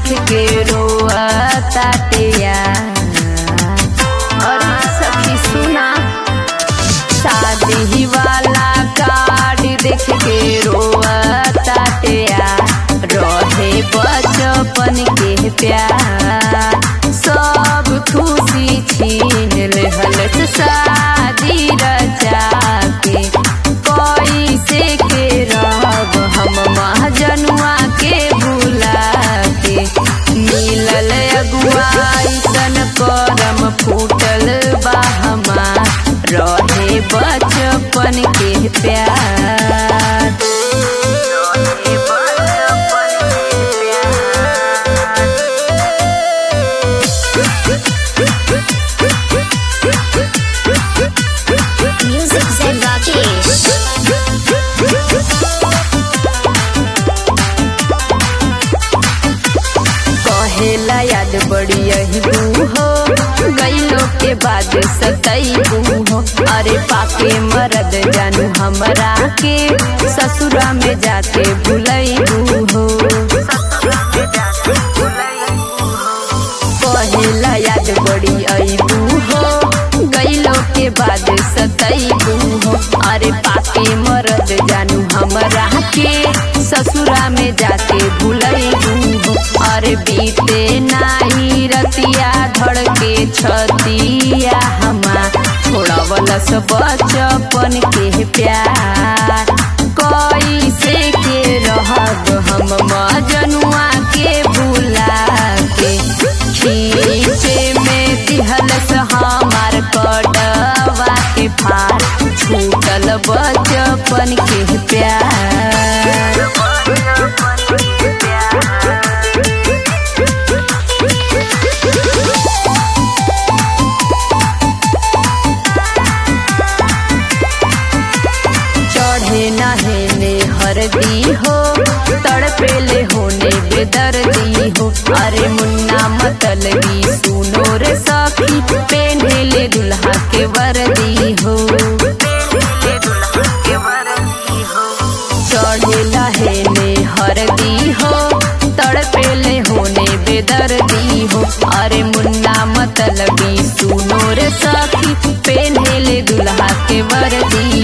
देख के रोआ ताटिया और सखी सुना शादी वाला कार्ड देख के रोआ ताटिया रहे बचपन के प्यार सब खुशी छीन लेहलत शादी रचा के कैसे के रहब हम महाजनुआ के बुला के मिलल अगुआ ऐसन करम फूटल बा हमार रहे बचपन के प्यार रहे बचपन के प्यार Music Zen Rakesh. कहेला याद बड़ी यही हो गईलो के बाद सतैबू हो अरे पाके मरद जानू हमरा के ससुरा में जाके भुलैबू हो कहेला याद बड़ी अबू हो गईलो के बाद सतैबू हो अरे पाके मरद जानू हमरा के ससुरा में जाके भुलैबू हो अरे बीते नाई रतिया धड़ के छतिया हमा थोड़ा बलस बचपन के प्यार कैसे के रहब हम मजनुआ के बुला के खींचे में दिहलस हमार कटवा के फार छूटल बचपन के प्यार चढ़े नहेने हरदी हो तड़पेले होने बेदर्दी हो अरे मुन्ना मतलबी सुनो रे सखी पेन्हेले दुल्हा के वर्दी हो चढ़े लहेने हरदी हो तड़पेले होने बेदर्दी हो अरे मुन्ना मतलबी सुनो रे सखी पेन्हेले दुल्हा के वर्दी